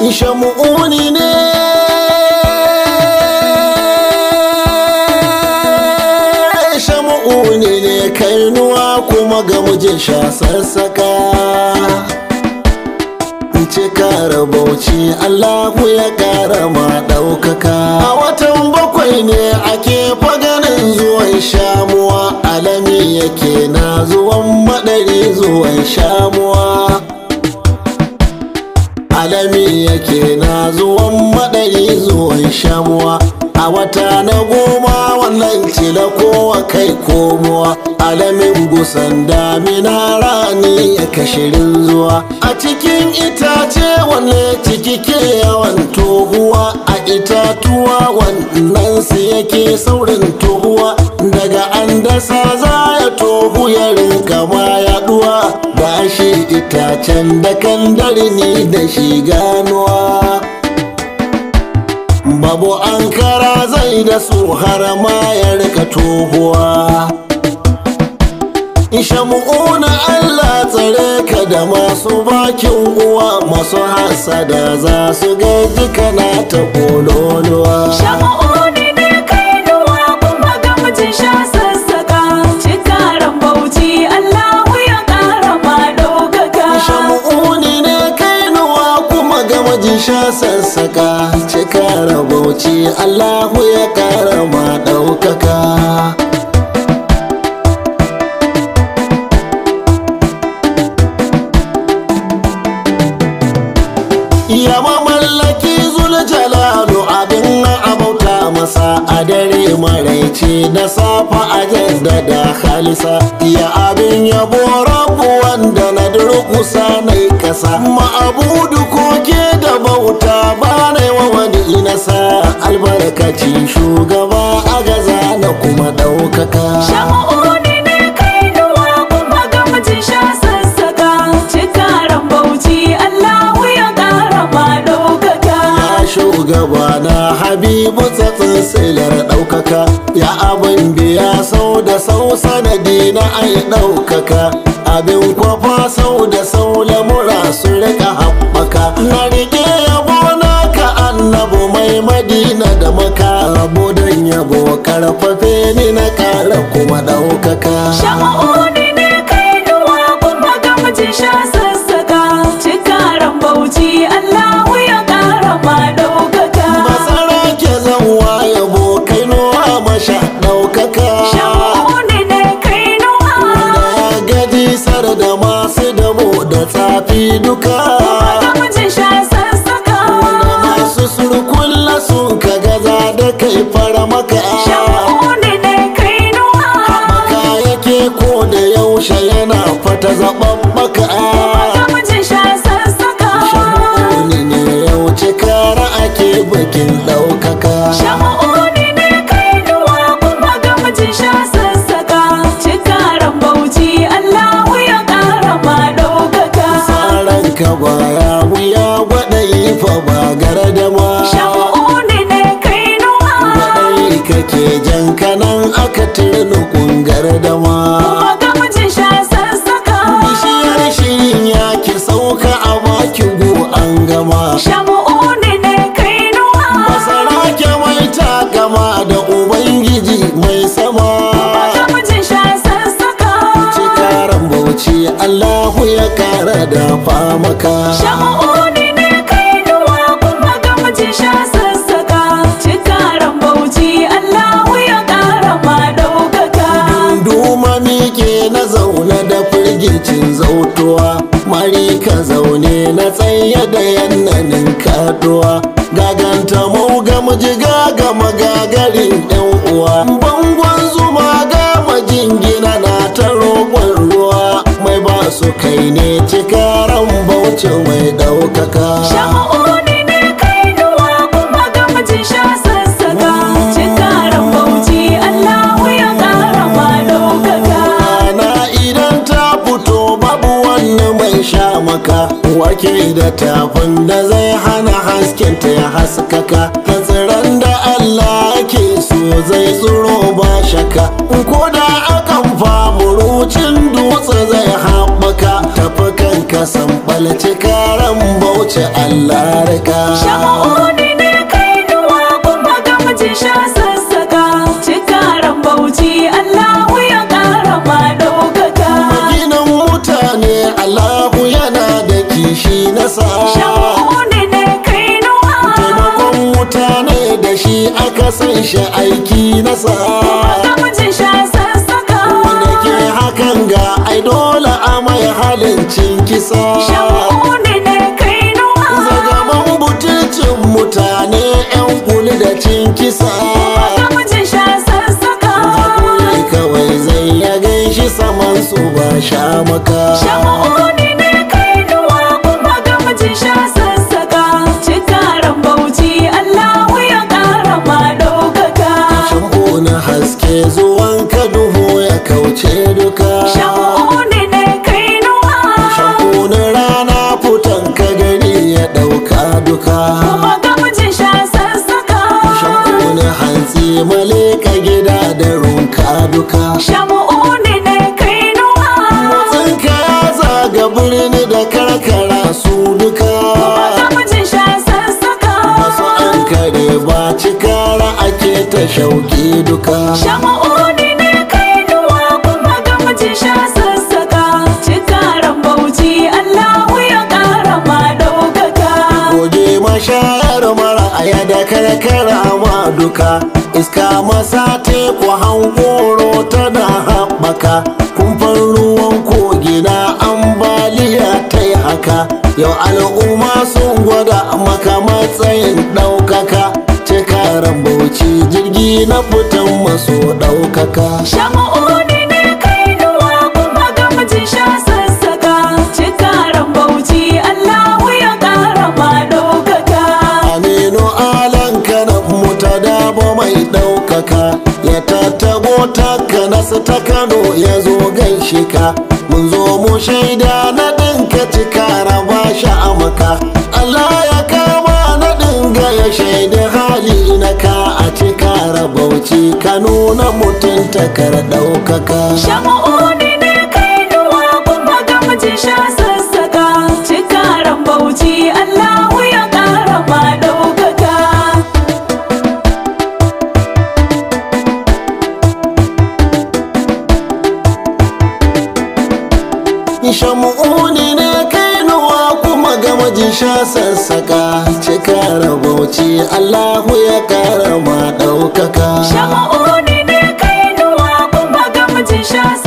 shamu'uni ne shamu'uni ne kainuwa kuma ga mijin sha sassaka cikara bauchi Allahu ya kara ma ɗaukaka a watan bakwai ne ake faganin zuwan shamuwa alami yake na zuwan madari zuwan shamuwa alami yake na zuwan madari zuwan shamuwa a wata na goma wannan cila kowa kai komowa alamin gusan damina rani ya kashirin zuwa a cikin itace wanne ciki ke yawan tohuwa a itatuwa wannan su yake saurin tohuwa daga an dasa za ya tohu ya rinka ma yaduwa da shi itacen da kan ni da shi ganuwa babu ankara zai da su har ma ya rika tohuwa shamu'una Allah tsare ka da masu bakin uwa masu hasada za su gaji kana ta kololuwa Shamu'uni ne kainuwa kuma ga mijin sha sassaka Cikaran bauchi Allahu ya ƙara ma ɗaukaka shamu'uni ne kainuwa kuma ga majin sha sassaka cika rabauci Allahu ya kara ma ɗaukaka ya mamallaki jalalu abin abauta masa a dare maraice da safa a jaddada halisa ya abin yabo rabu wanda na durkusa na kasa ma'abudu koke da bauta ba na wa wani nasa albarkacin shugaba a gaza na kuma ɗaukaka Shamu'uni ne kainuwa kuma ga mijin sha sassaka Cikaran bauchi Allahu ya ƙara ma ɗaukaka ya shugaba na habibu tsatsin silar ɗaukaka ya abin biya sau da sau sanadi na ai ɗaukaka abin kwafa sau da sau lamura su rika haɓaka na rike yabo naka annabu mai madina da maka abu don yabo karfafe ni na kara kuma ɗaukaka Shamu'uni ne kainuwa kuma ga mijin sha sassaka Cikaran bauchi Allahu ya ƙara ma ɗaukaka masara ke zanwa yabo kainuwa masha ɗaukaka Shamu'uni ne kainuwa da ya gaji sar da masu damo da tsafi duka ga mijin sha sassaka da masu surkulla sun ka gaza da kai fara maka Shamu'uni ne kainuwa maka yake ko da yaushe yana fata zaɓen maka ga mijin sha sassaka shauni ne yau cikara ake bikin ɗaukaka Shamu'uni ne kainuwa kuma ga mijin sha sassaka Cikaran bauchi Allahu ya ƙara ma ɗaukaka tsaron ka baya wuya gwada yi fa ba gardama Shamu'uni ne kainuwa Baɗai kake jan kanan aka turnu kungar dama kuma ga mijin sha sassaka Bishiyar shirin ya ki sauka a baki go an gama Shamu'uni ne kainuwa Masara ke mai ta gama da Ubangiji mai sama ga mijin sha sassaka Cikaran bauchi Allahu ya kara da maka Shamu'uni ne kainuwa kuma ga mijin sha sassaka Cikaran bauchi Allahu ya ƙara ma ɗaukaka Duma mike na zaune da firgicin zautuwa Mari ka zaune na tsaye da yannanin kaduwa Gaganta mau ga miji gaga magagarin yan uwa Bangon zuma ga majingina na ta roƙon ruwa Mai ba su kai ne cikaran bauchi mai ɗaukaka Shamu'uni ne kainuwa kuma ga mijin sha sassaka Cikaran bauchi Allahu ya ƙara ma ɗaukaka rana idan ta fito babu wani mai sha maka wake da tafin da zai hana hasken ta ya haskaka tsiran da Allah ke so zai tsiro ba shaka ko da akan famurucin dutse zai haɓaka tafi kanka san ɓalci karan bauchi bauchi Allah rika Shama'uni ne kainuwa kuma gamji sha sassaka Cikaran bauchi Allahu ya ƙara ma ɗaukaka Maginan mutane Allahu yana da kishi nasa Shama'uni ne kainuwa Taimakon mutane da shi aka san shi aiki nasa gamji sha sassaka Wanda ke hakan ga ai dole a mai halin cin kisa Shama'uni ne kainuwa Zagaman butulcin mutane 'yan kuli da cin kisa gamji sha sassaka Hakuri kawai zai ya ganshi saman su ba sha maka Shama'uni ne kainuwa kuma gamji sha sassaka Cikaran bauchi Allahu ya ƙara ma ɗaukaka Shambo na haske zuwan ka duhu ya kauce duka Shama'uni ne kainuwa Shambo na rana fitan ka gari ya ɗauka duka kuma gamji sha sassaka Shambo na hantsi maleka gida da runka duka Shama'uni ne kainuwa Motsinka ya zaga birni da karkara su duka gamji sha sassaka Masu an kare ba cikara ake ta shauki duka Shama'uni ne kainuwa kuma gamji sha sassaka Cikaran bauchi Allahu ya ƙara ma ɗaukaka goge mashayar mara aya da karkara ma duka iska masa teku hankoro tana haɓaka kumfan ruwan kogi na ambaliya ta yi haka yau al'umma sun gwada maka matsayin ɗaukaka cikaran bauchi jirgi na fitan maso ɗaukaka Shama'uni ne kainuwa kuma gamji sha sassaka Cikaran bauchi Allahu ya ƙara ma ɗaukaka Aminu alan kanan muta dabo mai ɗaukaka ya tattago taka nasu ta Kano ya zo gaishe ka mun zo mu shaida na ɗinka cika raba shi a maka Allah ya kama na ɗinga ya shaida hali na ka a cika rabauci ka nuna mutuntakar ɗaukaka Shama'uni ne kainuwa kuma gamji sha sassaka Cikaran bauchi Allahu ya ƙara ma ɗaukaka shamu'uni ne kainuwa kuma gama sha sassaka cika rabauci Allahu ya kara ma ɗaukaka Shama'uni ne kainuwa kuma gamji sha